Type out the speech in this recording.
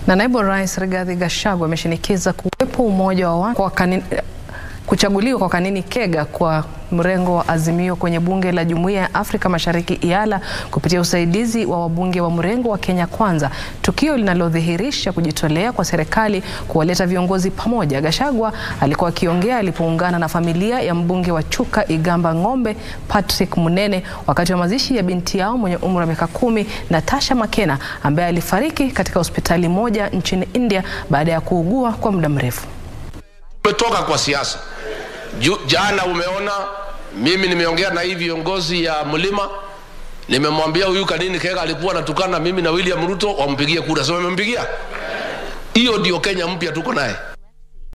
Na naibu rais Rigathi Gachagua ameshinikiza kuwepo umoja wa watu kwa kanini, kuchaguliwa kwa Kanini Kega kwa mrengo wa Azimio kwenye bunge la Jumuiya ya Afrika Mashariki IALA kupitia usaidizi wa wabunge wa mrengo wa Kenya Kwanza, tukio linalodhihirisha kujitolea kwa serikali kuwaleta viongozi pamoja. Gachagua alikuwa akiongea alipoungana na familia ya mbunge wa Chuka Igamba Ng'ombe Patrick Munene wakati wa mazishi ya binti yao mwenye umri wa miaka kumi Natasha Makena ambaye alifariki katika hospitali moja nchini India baada ya kuugua kwa muda mrefu. Umetoka kwa siasa. Jana umeona mimi nimeongea na hii viongozi ya mlima, nimemwambia huyu Kanini Kega alikuwa anatukana mimi na William Ruto wampigie kura, sio wamempigia. Hiyo ndio Kenya mpya tuko naye.